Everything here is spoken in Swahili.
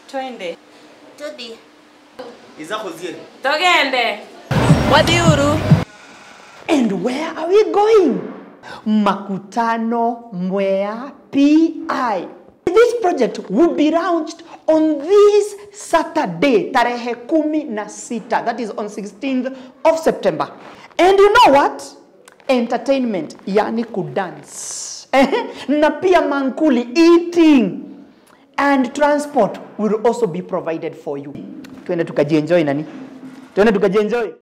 Twende. Tudi. izako zile Togende. Wadhiuru. And where are we going? Makutano Mwea PI. This project will be launched on this Saturday, tarehe kumi na sita. That is on 16th of September. And you know what? Entertainment, yani kudance. na pia mankuli, eating. And transport will also be provided for you. Tuende tukajienjoy nani? Tuende tukajienjoy.